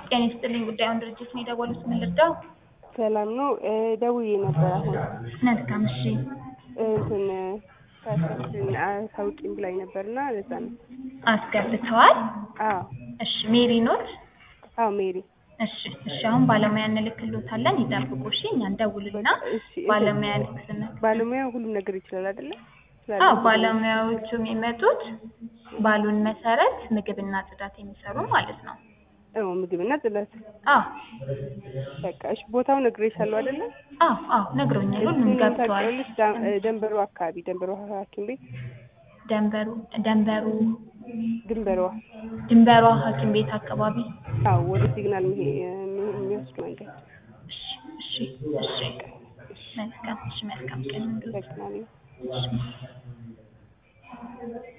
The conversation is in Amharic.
ጤና ይስጥልኝ ጉዳዩን ድርጅት ነው የደወሉት ምን ልርዳው? ሰላም ነው እ ደውዬ ነበር አሁን መልካም እሺ እንትን ፓስፖርትን አሳውቂኝ ብላኝ ነበርና ለዛ ነው። አስገብተዋል? አዎ እሺ ሜሪ ኖት? አዎ ሜሪ እሺ እሺ አሁን ባለሙያ እንልክሎታለን ይጠብቁ እሺ እኛ እንደውልና እሺ ባለሙያ ልክስነ ባለሙያ ሁሉም ነገር ይችላል አይደለ? አዎ ባለሙያዎቹ የሚመጡት ባሉን መሰረት ምግብና ጽዳት የሚሰሩ ማለት ነው። አዎ ምግብና ጽዳት አዎ በቃ እሺ ቦታው ነግሬሻለሁ አይደለ? አዎ አዎ ነግሮኛል ሁሉም እሱን ገብተዋል። ታውቂዋለሽ? ዳ- እ ደንበሩ አካባቢ ደንበሩ ሐኪም ቤት ደንበሩ ደንበሩ ድንበሯ ድንበሯ ሐኪም ቤት አካባቢ አዎ ወደ ሲግናል የሚሄ- የሚ- የሚወስድ መንገድ እሺ እሺ እሺ መልካም እሺ መልካም ቀን እንዲሁ ጠቅማለሁ። እሺ